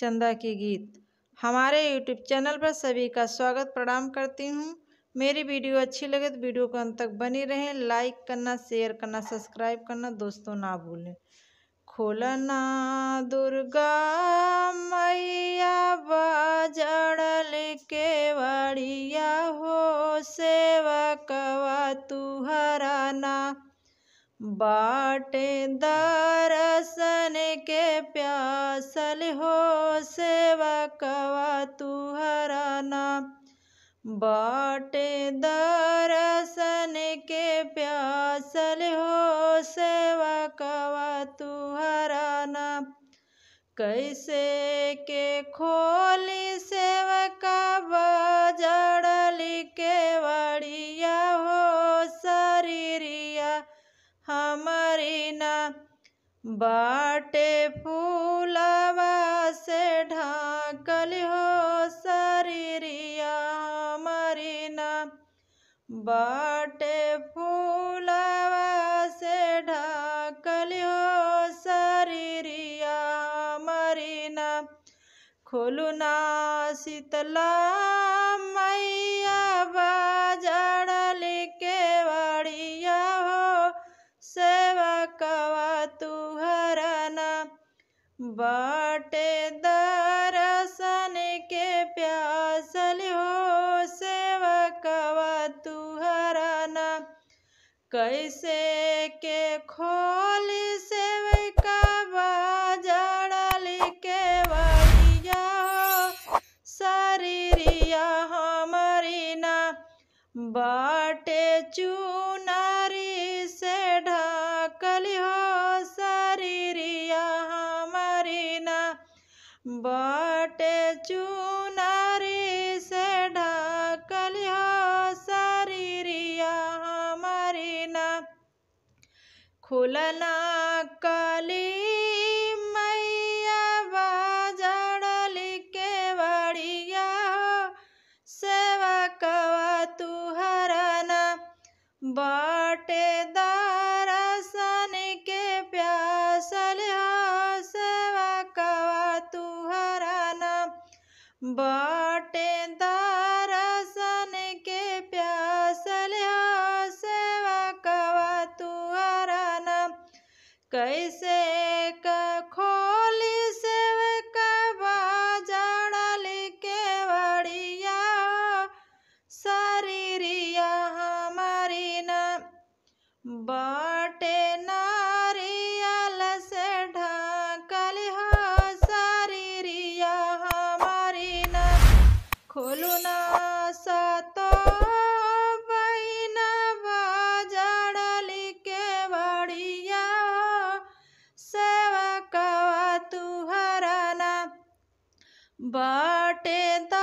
चंदा के गीत हमारे यूट्यूब चैनल पर सभी का स्वागत प्रणाम करती हूँ मेरी वीडियो अच्छी लगे तो वीडियो को अंत तक बनी रहें लाइक करना शेयर करना सब्सक्राइब करना दोस्तों ना भूलें खोलना दुर्गा मैया बाजड़ल के वाड़िया हो सेवकवा तुहराना बाटे दर्शन के प्यासल हो सेवकवा तुहराना बाटे दर्शन के प्यासल हो सेवकवा तुहराना कैसे के खोली सेवका बजड़ली के वड़िया हो शरीरिया हमारी ना बाटे फूलवा से ढाकल हो शरीरिया हमारी ना बाटे फूलवा से ढाकल हो शरीरिया हमारी ना खोलू ना शीतला मैया बाजड़ल के वड़िया हो सेवकवा तुहरना बाटे दर्शन के प्यासल हो सेवकवा तुहरना कैसे के खोली सेवका बाजड़ल के वड़िया हो शरीरिया हमारी ना बाटे चुनारी से ढाकल हो शरीरिया हमारी ना बाटे चुनारी से ढाकल हो शरीरिया हमारी ना खुलना कली मैया बाजड़ल के वड़िया हो सेवकवा तुहरना बाटे दर्शन के प्यासल हो सेवकवा तुहरना बाटे दर्शन के प्यासल हो सेवकवा तुहरना कैसे का खोली सेवकवा जड़ल के वड़िया हो शरीरिया हमारी ना बाटे नारियल से ढाकल हो शरीरिया हमारी ना खोलू ना सतो बहिना बाजड़ल के बड़िया हो सेवकवा तुहरना बाटे दा